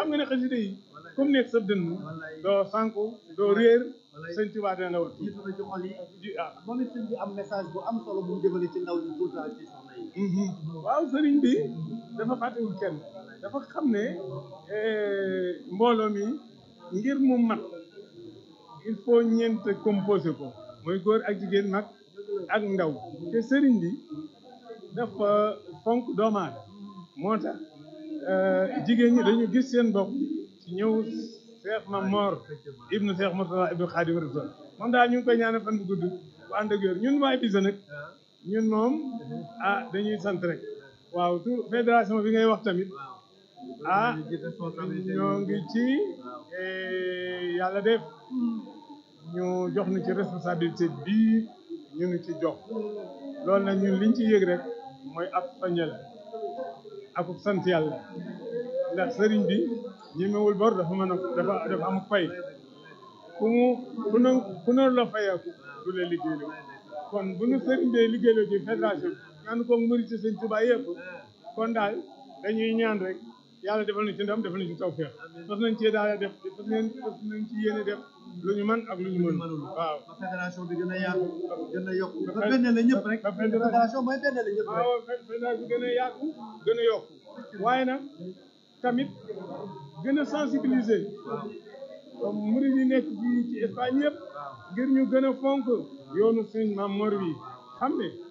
nga ne xasida yi comme nekk sa dënn doo sànku doo réer sëñ Tuubaa dina la wat jiitu na ci xol yi ji ah moom it sëñ bi am message bu am solo bu mu jëmale ci ndaw ñi tout le temps ci soxna yi waaw sëriñ bi dafa fàttewul kenn dafa xam ne mbooloo mi ngir mu mat il faut ñeent composé ko mooy góor ak jigéen mag ak ndaw te sëriñ bi dafa fonk doomu aadama moo tax jigéen ñi dañu gis seen bopp ci ñëw Cheikh Mamor ibnu Cheikh Mourtada ibnu Khadim Rasul moom daal ñu ngi koy ñaanal fan bu gudd bu ànd ak wér ñun waa Ibiza nag ñun moom ah dañuy sant rek waaw su fédération bi ngay wax tamit ah ñoo ngi ci yàlla def ñu jox ñu ci responsabilité bii ñu ngi ci jox loolu nag ñun liñ ci yëg rek mooy ab soññal ak sant yàlla ndax sëriñ bi ñemewul bor dafa mën a dafa dafa am fay ku mu ku ne ku ne la fayeeku du la liggéeyloo kon bu ñu sëriñ bee liggéeyloo ci fédération bi ñaan ko murit ci sëñ Tuubaa yëpp kon daal dañuy ñaan rek yàlla defal na ci ndam defal na ci tawfeex fas nañ ci daal def fas nañ fas nañ ci yéene def lu ñu mën ak lu ñu mënul waaw ba fédération bi gën a yaatu gën a yokk ba benn la ñëpp rek ba fédération fédération mooy benn la ñëpp rek waaw fédération bi gën a yaatu gën a yokku waaye nag tamit gën a sensibiliser comme murid yi nekk fii ci Espagne yëpp ngir ñu gën a fonk yoonu sëñ Maam Mor wi xam ne